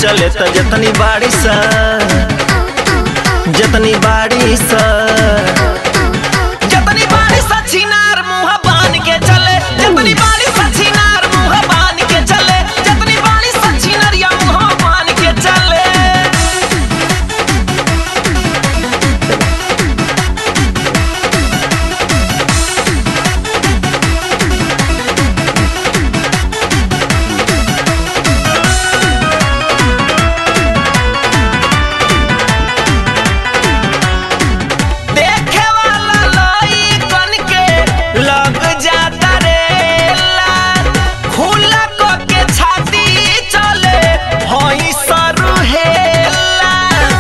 चले त जतनी बाड़ी सा जतनी बाड़ी सा जतनी बाड़ी सा छिनार मुंह बान के चले जतनी बाड़ी सा छिनार मुंह बान के चले जतनी बाड़ी सा छिनरिया मुंह बान के चले देखे वाला लइकन के लग जाता रेला खुला क के छाती चले हई सरुहेला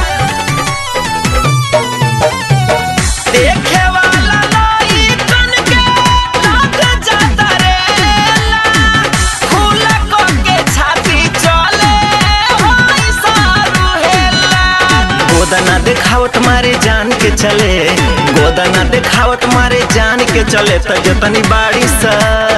देखे वाला लइकन के लग जाता रेला खुला क के छाती चले हई सरुहेला गोदना देखावत मारे जान के चले गोदना देखावत मारे जान के चले त जतनी बाड़ी सा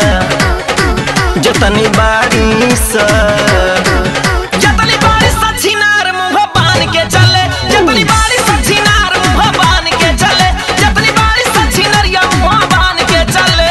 जतनी बाड़ी सा जतनी बाड़ी सा छिनार मुंह बान के चले जतनी बाड़ी सा छिनार मुंह बान के चले जतनी बाड़ी सा छिनरिया मुंह बान के चले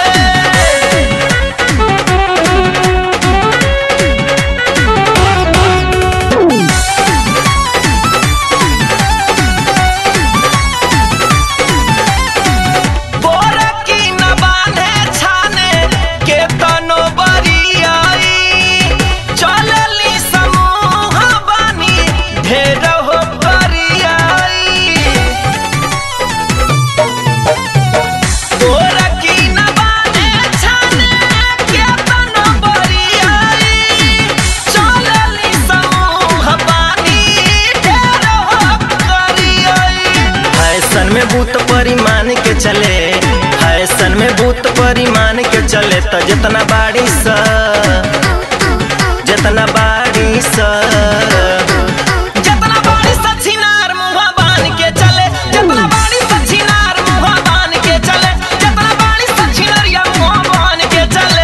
गोरकी न बांधे छाने के तनो बरियाई चलली समूह बानी ढेर हो करियाई गोरकी न बांधे छाने के तनो बरियाई चलली समूह बानी ढेर हो करियाई फैशन में भूत परिमाण के चले फैशन में भूत परिमाण के चले त जितना बाड़ी सा जितना बाड़ी सा जितना बाड़ी सा छिनार मुंह बान के चले जितना बाड़ी सा छिनार मुंह बान के चले जितना बाड़ी सा छिनरिया मुंह बान के चले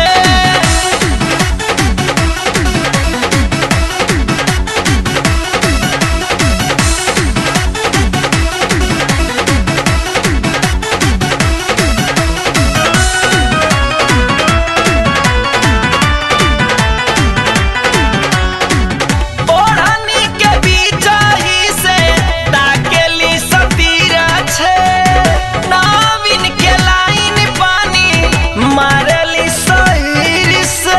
ओढ़नी के बीच ही से ताकेली सतीरा छे नाविन के लाइन पानी मारेली सहीर से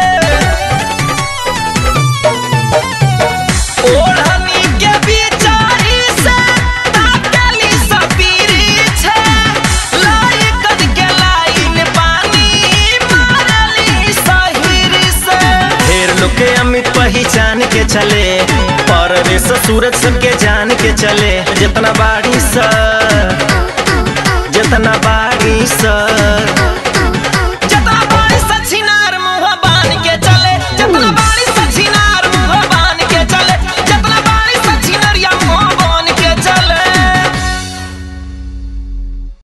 ओढ़नी के बीच ही से ताकेली सतीरी छे लाइकन के लाइन पानी मारेली सहीर से ढेर लोग के अमित पहचान के चले पर रे सूरज सबके जान के चले जितना बाड़ी सा जितना बाड़ी सा